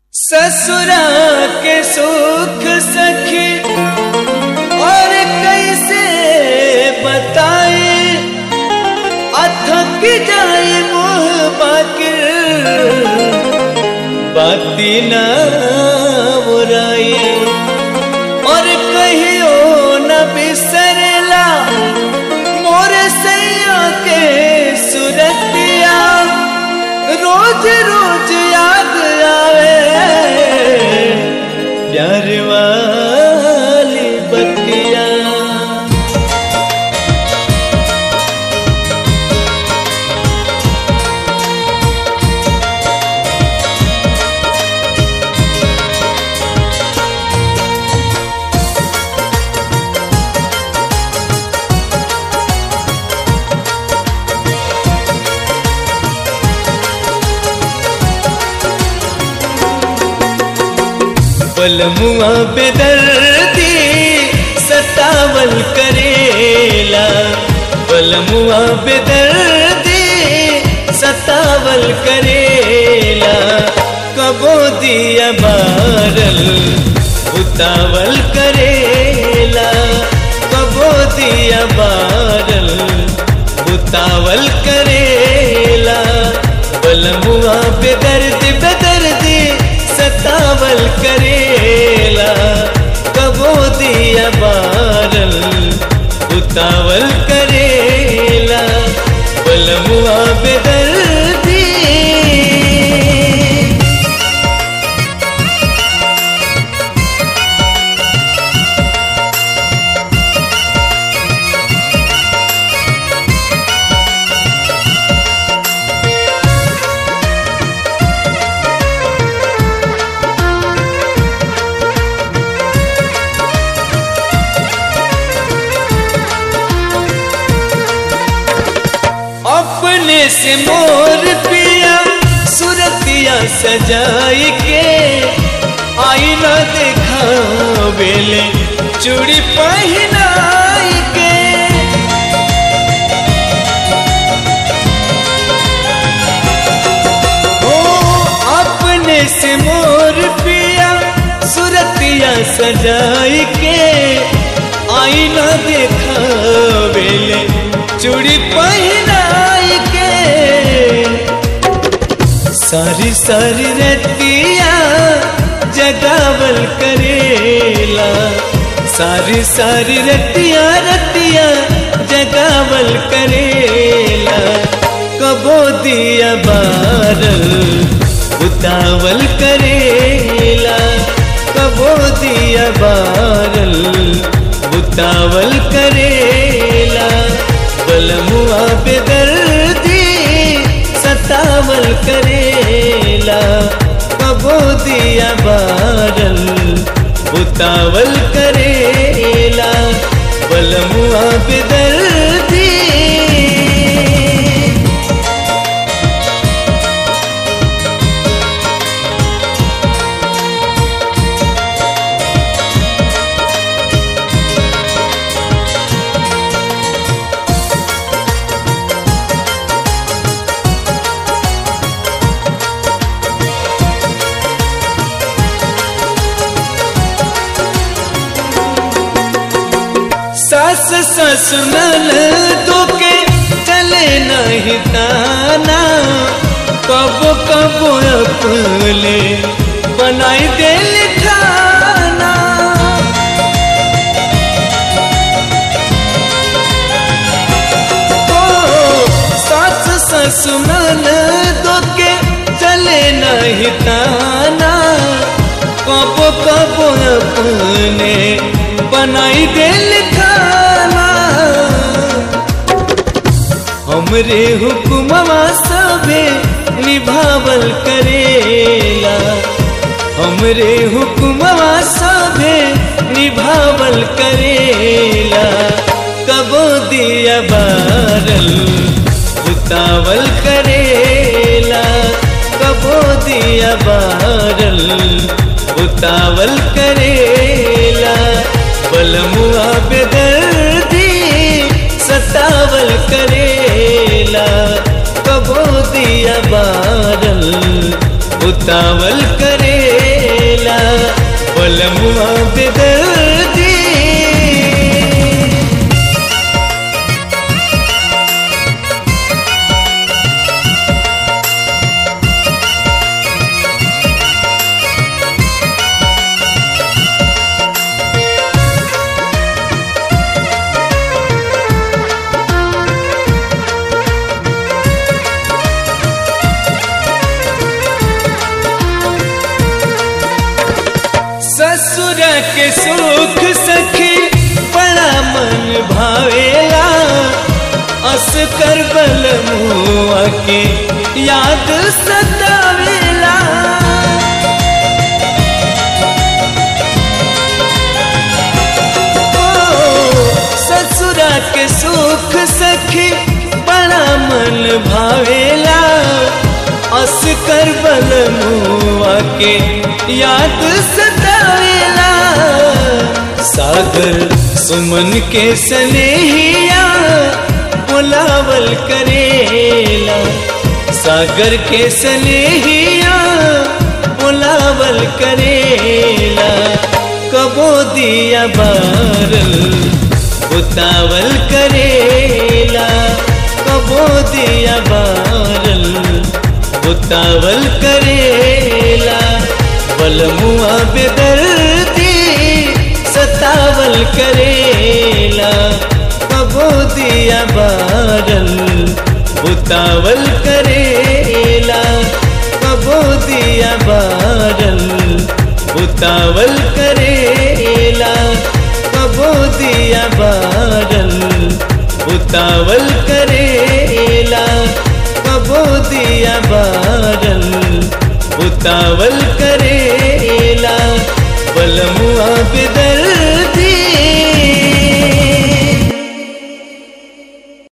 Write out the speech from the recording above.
ससुरा के सुख सखी और कैसे बताए अथक जाए मोह बाकिर बाती ना बुराए और कहियो न बिसरला मोर सैया के सुरतिया रोज रोज याद आवे प्यार वाली बतिया पलमुआ बेदर्दी सतावल करेला पलमुआ बेदर्दी सतावल करेला कबो दिया बारल उतावल करेला कबो दिया बारल उतावल करेला पलमुआ बेदर्दी बेदर्दी सतावल करेला कबो दिया बारल उतावल करेला बलमुआ बेदर्दी अपने से मोर पिया सुरतिया सजाई के आईना देखा बेले चूड़ी पहनाई के ओ अपने से मोर पिया सुरतिया सजाई के आईना देखा बेले चूड़ी पहनाई के सारी सारी रतिया जगावल करेला सारी सारी रतिया रतिया जगावल करेला कबो दिया बारल उतावल करेला कबो दिया बारल उतावल करेला बलमुआ बेदर्दी सतावल करेला कबो दिया बारल उतावल करेला बलमुआ बेदर्दी सास ससुरल तो के चले नहीं ताना कब कब अपने बनाई दिल खाना ओ सास ससुरल तो के चले नहीं ताना कब कब अपने बनाई दिल खाना हमरे हुक्मवा सबे निभावल करेला हमरे हुक्मवा सबे निभावल करेला कबो दिया बारल उतावल करेला कबो दिया बारल उतावल करेला बलमुआ बेदर्दी सतावल करेला कबो दिया बारल उतावल करेला बलमुआ बेदर्दी ससुर के सुख सखी बड़ा मन भावेला अस कर बल मुआ के याद सतावेला ओ, ससुरा के सुख सखी बड़ा मन भावेला अस कर बल मुआ के याद सतावेला सागर सुमन के सनेहिया बुलावल करेला सागर के सनेहिया बुलावल करेला कबो दिया बारल उतावल करेला कबो दिया बारल उतावल करेला बलमुआ बेदर्दी सतावल करेला कबो दिया बारल उतावल करेला कबो दिया बारल उतावल करेला कबो दिया बारल उतावल करेला कबो दिया बारल उतावल करेला बलमुआ बेदर